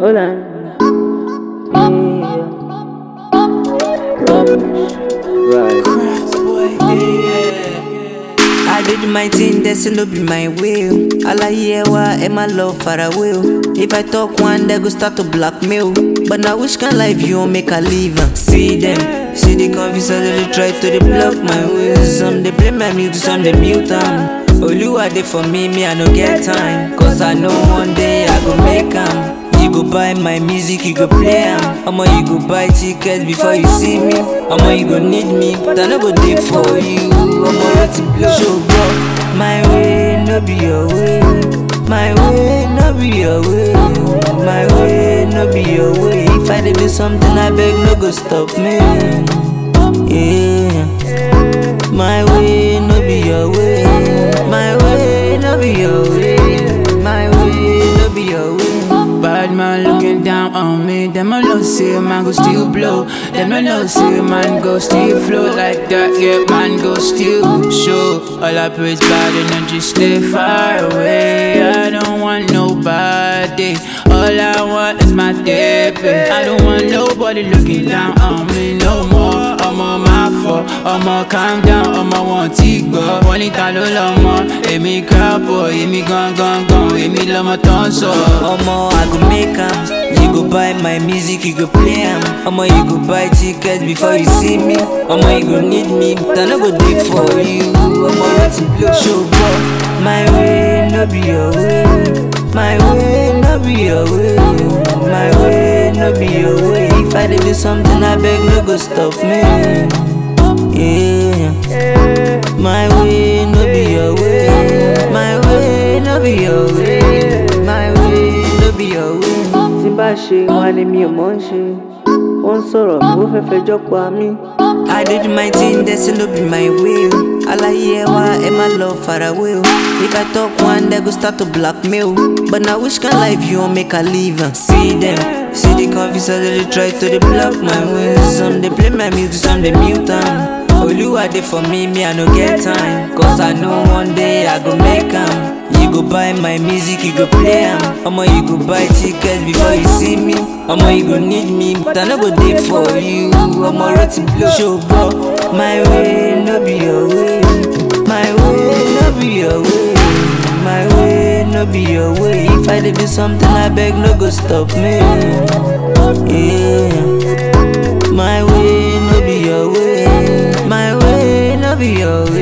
Hold on. Yeah. Right. I did my thing, that's no be my will. All I hear wa and my love far away. If I talk one, they go start to blackmail. But now which can life you won't make a leave? am? See them, see the confused they try to they block my way. Some they play my music, some they mute them. Oluwa dey for me, me I no get time. Cause I know one day I go make am. You go buy my music, you go play am. Omo, you go buy tickets before you see me. Omo, you go need me, but I no go dey for you. Omo, let it blow. Show bro, my way no be your way. My way no be your way. My way no be your way. If I dey do something, I beg no go stop me. Yeah. My way no be your way. My way no be your way. My way no be your way. Bad man looking down on me. Them alone say man go still blow. Them alone say man go still flow like that. Yeah, man go still show. All I pray is bad energy stay far away. I don't want nobody. All I want is my baby. I don't want nobody looking down on me no more. I'm on my fault. I'm on calm down. I'm on one tick, but one ìta ló lọ́mọ. Èmi crowd boy, èmi gangan gan, èmi lọ́mọ tó ń sọ. Omo, I go make am. You go buy my music, you go play am. Omo, you go buy tickets before you see me. Omo, you go need me, but I no go dey for you. Omo, let it blow. Show bro, my way no be your way. My way no be your way. My way no be your way. If I dey do something, I beg no go stop me. Yeah. My way no be your way. My way no be your way. My way no be your way. Tí n bá ṣe wọn ni mi ò mọ̀ ń ṣe. Wọ́n ń sọ̀rọ̀ ó fẹ́ fẹjọ́ pa mí. I did my thing, that's no be my will. All I hear wa and my love far away. If I talk one, they go start to blackmail. But now which kind life you won't make a leave? am? See them, see the confused they try to they block my way. Some they play my music, some they mute them. Oluwa dey for me, me I no get time. Cause I know one day I go make am. You go buy my music, you go play am. Omo, you go buy tickets before you see me. Omo, you go need me, but I no go dey for you. Omo, let it blow. Show bro, my way no be your way. My way no be your way. My way no be your way. If I dey do something, I beg no go stop me. Yeah. My way no be your way. My way no be your way.